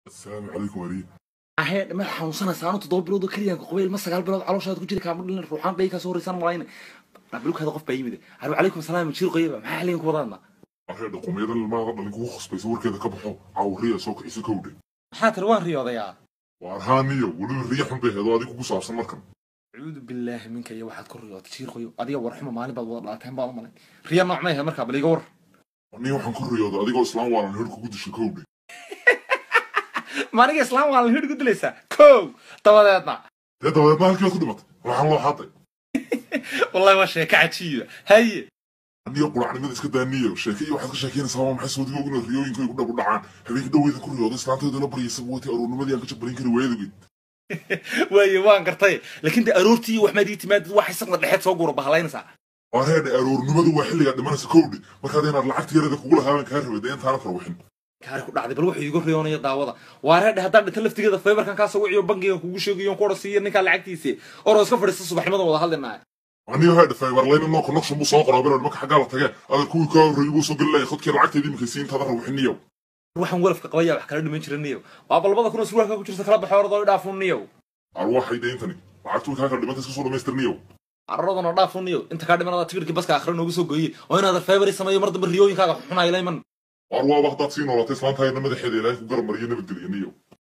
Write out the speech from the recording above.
asalaamu calaykum wariye ahee ma xanuunsanaysa anu toddoba bilood oo keliya qabayl ma sagaal bilood calooshaada ku jiri kaama dhalin ruuxaan bay kasoo horeysan malayna dhabilkaada qof baa yimid alo calaykum salaam jiir qoyaba maxaa xiligan ku wadaadna aree dhaqumiyada ilmaada dhalin kugu khasbaysa warkeeda ka baxo cawriya soo kicisa kowdhe maxaa tiri waan riyoodayaa waar haaniyo weliba riya xun bay heedo adigu ku saabsan markan acuudu billaahi minka iyo waxaad ku riyootay jiir qoyo adiga warxuma maalin baad wada dhalateen baan u malay riya nooc may ahayd markaa bal iga war anii waxaan ku riyooda adigoo islaam waalan hir kugu disha kowdhe maaniga islaam waa la hidh ku dilaysaa kow dabadeedna dee dabadeedna halkiibaad ku dhimatay waxaan loo xaday wallahi waa sheeko cajiiba haye aniyo quracnimada iska daaniyo sheeke iyo waxaad ka sheekeynaysaa waa maxay soodiga ogna riyooyinka ay ku dhabu dhacaan habeenkii dhaweyda ku riyooda islaanteeda la baryaysa wati aroornimadii aan ka jabbarin kari waayadogeed waaye waan gartay laakiin de aroortii wax maadii timaadid waxay saqda dhexeed soo gura bahalaynaysaa waa reedhe aroornimadu waa xilligaa dhimanaysa kowdhe markaad inaad lacagta yarada kugula haaban kaa rabay dee intaana farwixin kaari ku dhacday bal wuxuu iiga riyoonaya daawada waa reedhe haddaan dhinta laftigeeda faybarkan kaa soo wiciyo bangigan kugu sheegayo ku odhasiiyo ninkaa lacagtiisi oroo iska fadhiista subaxnimadan wada hadlinaya aniyo heedhe faybarlayna noo connection buu soo qoraa bilowd marka xaggaa la tagee ada kuwii kaa horreeyay buu soo gelilaya khadkii lacagteedii iminka siin intaada rawixiniyow waxaan walafka qabaya wax kala dhiman jira niyow waa balbada kuna surwaalka ku jirta kala baxo oradoo idhaafun niyow arwaaxay dee intani lacagtu kaa kala dhimanta iska soo dhamaystirniyow cararadana dhaafun niyow inta kaa dhimanada tigirkii baska akhre noogu soo gooyey oo inaadan faybari sameeyo mar dambe riyooyinkaaga xunayla iman arwaaba haddaad sii noolatay islaantahayna madaxeeda ilaahay ku garab mariyo nabadgelyo niyow